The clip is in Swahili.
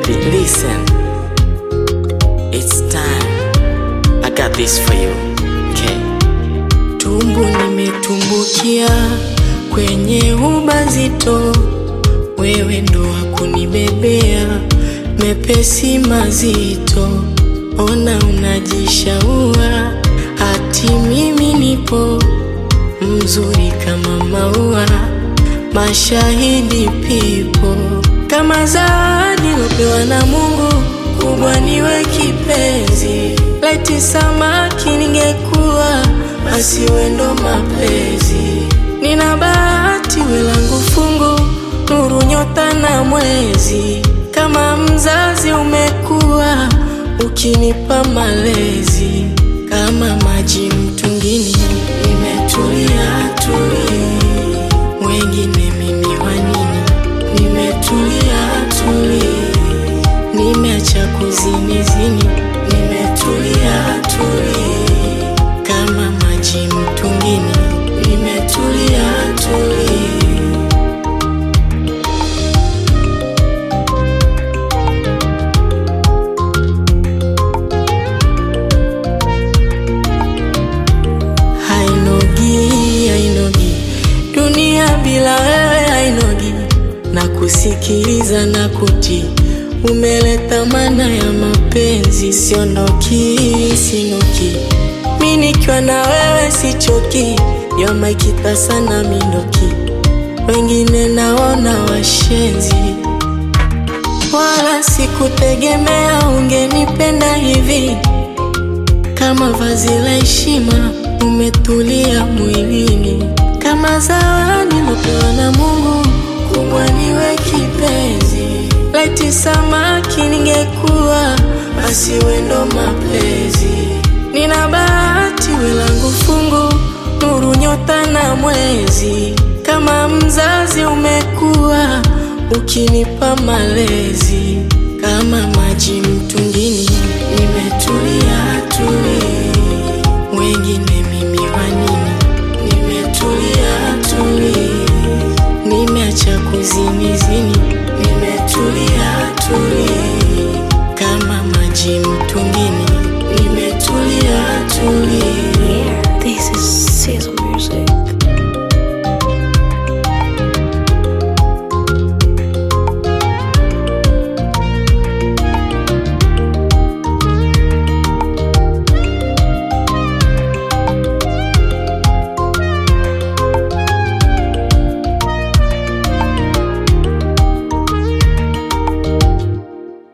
Baby, listen. It's time. I got this for you. Okay. Tumbu nimetumbukia kwenye ubazito, wewe ndo wakunibebea mepesi mazito. Ona unajishaua, hati mimi nipo mzuri kama maua, mashahidi pipo kama zawadi lopewa na Mungu, kubwa niwe kipenzi. Laiti samaki ningekuwa, basi wendo mapenzi. Nina bahati we langu fungu, nuru nyota na mwezi. Kama mzazi umekuwa, ukinipa malezi kama maji mtungini, nimetulia tuli, wengine mimi wa nini? Nimetulia tuli, nimeacha kuzini zini, nimetulia tuli, kama maji mtungini, nimetulia tuli. hainogi hainogi dunia bila wewe hainogi na kusikiliza na kuti umeleta maana ya mapenzi siondoki sinoki mi nikiwa na wewe sichoki yomaikita sana mindoki wengine naona washenzi wala sikutegemea ungenipenda hivi kama vazi la heshima umetulia mwilini, kama zawadi lopewa na Mungu, kubwa niwe kipenzi. Laiti samaki ningekuwa, basi wendo mapenzi. Nina bahati we langu fungu, nuru nyota na mwezi. Kama mzazi umekuwa, ukinipa malezi kama maji mtungini